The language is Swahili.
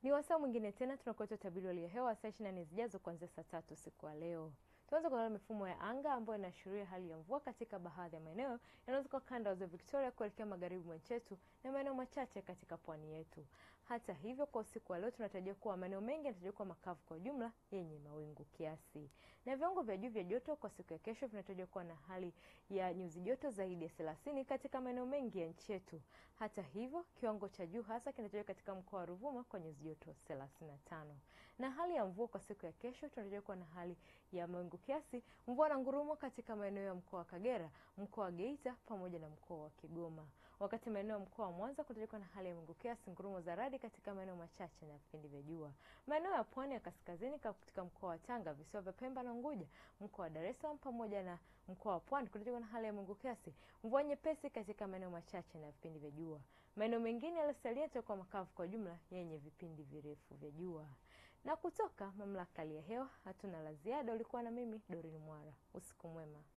Ni wasaa mwingine tena tunakuletea utabiri wa hali ya hewa saa 24 zijazo kuanzia saa tatu usiku wa leo. Tuanze kuangalia mifumo ya anga ambayo inaashiria hali ya mvua katika baadhi ya maeneo yanaweza kuwa kanda ya ziwa Victoria kuelekea magharibi mwa nchi yetu na maeneo machache katika pwani yetu. Hata hivyo, kwa usiku wa leo tunatarajia kuwa maeneo mengi yanatarajiwa kuwa makavu kwa ujumla yenye mawingu kiasi, na viwango vya juu vya joto kwa siku ya kesho vinatarajiwa kuwa na hali ya nyuzi joto zaidi ya 30 katika maeneo mengi ya nchi yetu. Hata hivyo, kiwango cha juu hasa kinatarajiwa katika mkoa wa Ruvuma kwa nyuzi joto 35. Na hali ya mvua kwa siku ya kesho tunatarajiwa kuwa na hali ya mawingu kiasi, mvua na ngurumo katika maeneo ya mkoa wa Kagera, mkoa wa Geita pamoja na mkoa wa Kigoma. Wakati maeneo ya mkoa wa Mwanza kunatarajiwa kuwa na hali ya mawingu kiasi, ngurumo za radi katika maeneo machache na vipindi vya jua. Maeneo ya pwani ya kaskazini katika mkoa wa Tanga, visiwa vya Pemba na Unguja, mkoa wa Dar es Salaam pamoja na mkoa wa Pwani kunatarajiwa kuwa na hali ya mawingu kiasi, mvua nyepesi katika maeneo machache na vipindi vya jua. Maeneo mengine yaliyosalia yatakuwa makavu kwa jumla yenye vipindi virefu vya jua. Na kutoka mamlaka ya hali ya hewa hatuna la ziada. Ulikuwa na mimi Dorin Mwara, usiku mwema.